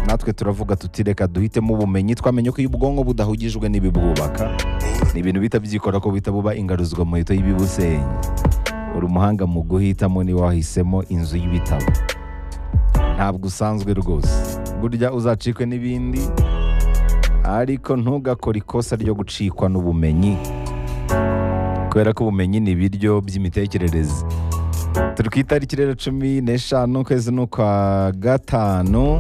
natwe turavuga tuti reka duhitemo ubumenyi twamenye ko iyo ubwonko budahugijwe n'ibibwubaka ni ibintu bihita byikora ko buhita buba ingaruzwa muhito y'ibibusenyi uri umuhanga mu guhitamo niba wahisemo inzu y'ibitabo ntabwo usanzwe rwose burya uzacikwe n'ibindi ariko ntugakore ikosa ryo gucikwa n'ubumenyi kubera ko ubumenyi ni ibiryo by'imitekerereze turi ku itariki rero cumi n'eshanu ukwezi ni ukwa gatanu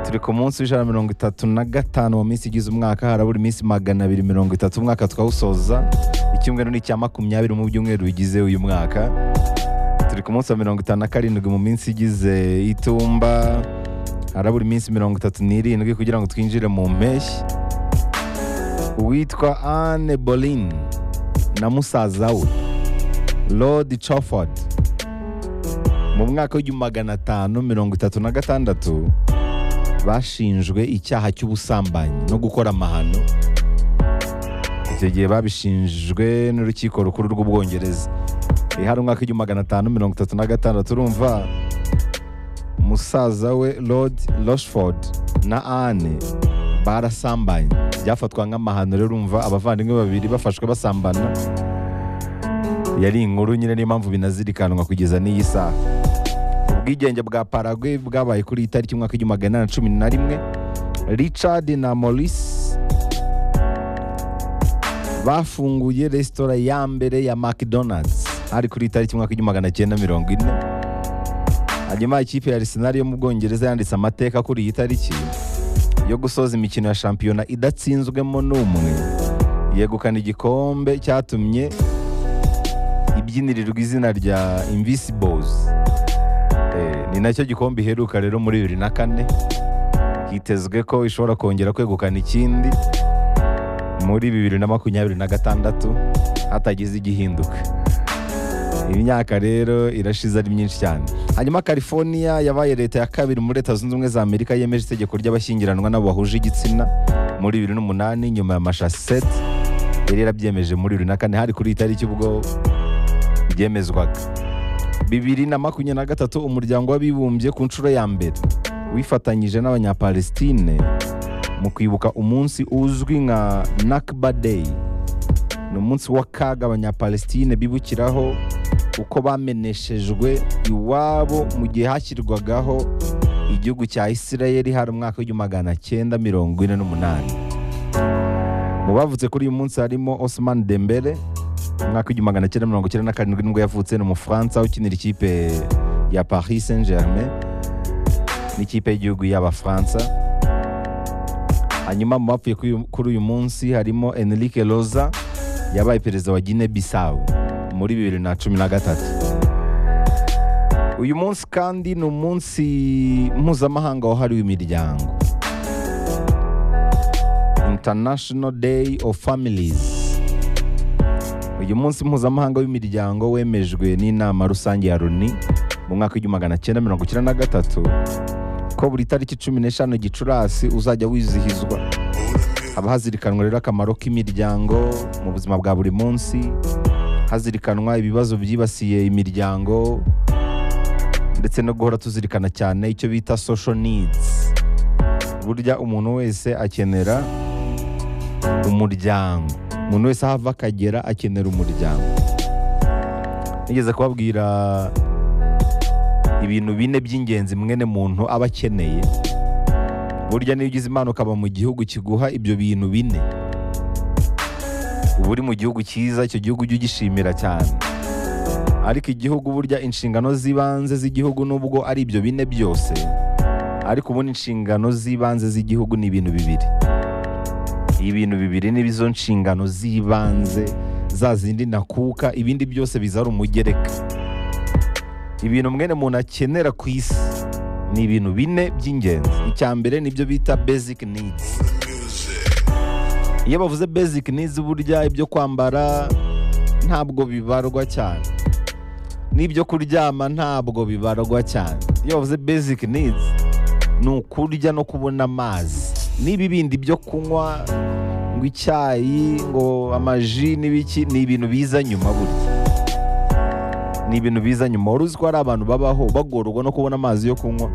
turi ku munsi w'ijana mirongo itatu na gatanu mu minsi igize umwaka harabura iminsi magana abiri mirongo itatu umwaka twawusoza icyumweru ni icya makumyabiri mu byumweru bigize uyu mwaka turi ku munsi wa mirongo itanu na karindwi mu minsi igize itumba harabura iminsi mirongo itatu n'irindwi kugira ngo twinjire mu mpeshyi uwitwa anne bolin na musaza we Lord Crawford mu mwaka w'igihumbi magana atanu mirongo itatu na gatandatu bashinjwe icyaha cy'ubusambanyi no gukora amahano icyo gihe babishinjwe n'urukiko rukuru rw'ubwongereza iyi hari umwaka w'igihumbi magana atanu mirongo itatu na gatandatu urumva musaza we Lord Rochford na Anne barasambanye byafatwa nk'amahano rero urumva abavandimwe babiri bafashwe basambana yari inkuru nyine niyo mpamvu binazirikanwa kugeza n'iyi saha ubwigenge bwa paragwe bwabaye kuri iyi tariki umwaka w'igihumbi magana inani na cumi na rimwe richard na maurice bafunguye resitora ya mbere ya mcdonald's hari kuri iyi tariki umwaka w'igihumbi magana cyenda mirongo ine hanyuma ikipe ya arsenal yo mu bwongereza yanditse amateka kuri iyi tariki yo gusoza imikino ya shampiyona idatsinzwemo n'umwe yegukana igikombe cyatumye ibyinirirwa izina rya invisibles ni nacyo gikombe iheruka rero muri bibiri na kane hitezwe ko ishobora kongera kwegukana ikindi muri bibiri na makumyabiri na gatandatu hatagize igihinduka imyaka rero irashize ari myinshi cyane hanyuma california yabaye leta ya kabiri muri leta zunze ubumwe za amerika yemeje itegeko ry'abashyingiranwa n'abo bahuje igitsina muri bibiri n'umunani nyuma ya mashaseti yari yarabyemeje muri bibiri na kane hari kuri iyi tariki ubwo byemezwaga bibiri na makumyabiri na gatatu umuryango w'abibumbye ku nshuro ya mbere wifatanyije n'abanyapalestine mu kwibuka umunsi uzwi nka nakba day ni umunsi w'akaga abanyapalestine bibukiraho uko bameneshejwe iwabo mu gihe hashyirwagaho igihugu cya isirayeli hari umwaka w'igihumbi magana cyenda mirongo ine n'umunani mu bavutse kuri uyu munsi harimo osman dembele umwaka w'igihumbi magana cyenda mirongo icyenda na karindwi nibwo yavutse ni umufaransa ukinira ikipe ya paris saint germain n'ikipe y'igihugu y'abafaransa hanyuma mu bapfuye kuri uyu munsi harimo enrique roza yabaye perezida wa guinea bissau muri bibiri na cumi na gatatu uyu munsi kandi ni umunsi mpuzamahanga wahariwe imiryango international day of families uyu munsi mpuzamahanga w'imiryango wemejwe n'inama rusange ya loni mu mwaka w'igihumbi magana cyenda mirongo icyenda na gatatu ko buri tariki cumi n'eshanu gicurasi uzajya wizihizwa haba hazirikanwa rero akamaro k'imiryango mu buzima bwa buri munsi hazirikanwa ibibazo byibasiye imiryango ndetse no guhora tuzirikana cyane icyo bita social needs burya umuntu wese akenera umuryango umuntu wese aho ava akagera akenera umuryango nigeze kubabwira ibintu bine by'ingenzi mwene muntu aba akeneye burya niyo ugize impano ukaba mu gihugu kiguha ibyo bintu bine uba uri mu gihugu cyiza icyo gihugu ujye ugishimira cyane ariko igihugu burya inshingano z'ibanze z'igihugu nubwo ari ibyo bine byose ariko ubundi inshingano z'ibanze z'igihugu ni ibintu bibiri ibintu bibiri n'ibizo nshingano z'ibanze za zindi nakuka ibindi byose bizara umugereka ibintu mwene muntu akenera ku isi ni ibintu bine by'ingenzi icya mbere nibyo bita basic needs iyo bavuze basic needs burya ibyo kwambara ntabwo bibarwa cyane n'ibyo kuryama ntabwo bibarwa cyane iyo bavuze basic needs ni ukurya no kubona amazi n'ibi bindi byo kunywa ngo icyayi ngo amaji n'ibiki ni ibintu biza nyuma burya ni ibintu biza nyuma wari uzi ko hari abantu babaho bagorwa no kubona amazi yo kunywa